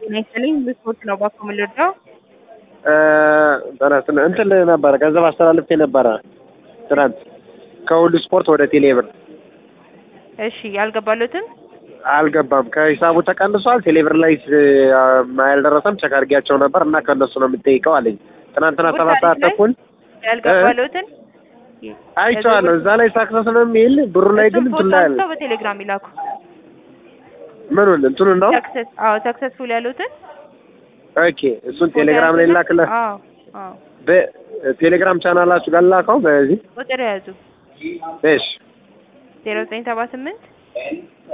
ጤና ይስጥልኝ ብስፖርት ነው ባኮ የምልወደው ተነስን እንትን ነበረ ገንዘብ አስተላልፌ ነበረ ትናንት ከሁሉ ስፖርት ወደ ቴሌብር እሺ ያልገባሉትን አልገባም። ከሂሳቡ ተቀንሷል። ቴሌብር ላይ ያልደረሰም ቸክ አድርጌያቸው ነበር እና ከእነሱ ነው የምጠይቀው አለኝ። ትናንትና ሰባት ሰዓት ተኩል ያልገባሉትን አይቼዋለሁ። እዛ ላይ ሳክሰስ ነው የሚል ብሩ ላይ ግን እንትን ላይ አለ። ፎቶ በቴሌግራም ይላኩ። ምኑን እንትኑን ነው? ሰክሰስ አዎ ሰክሰስፉል ያሉትን ኦኬ እሱን ቴሌግራም ላይ ላክልህ። አዎ አዎ በቴሌግራም ቻናላችሁ ጋር ላከው። በዚህ ቁጥር ያዙ እሺ ዜሮ ዘጠኝ ሰባ ስምንት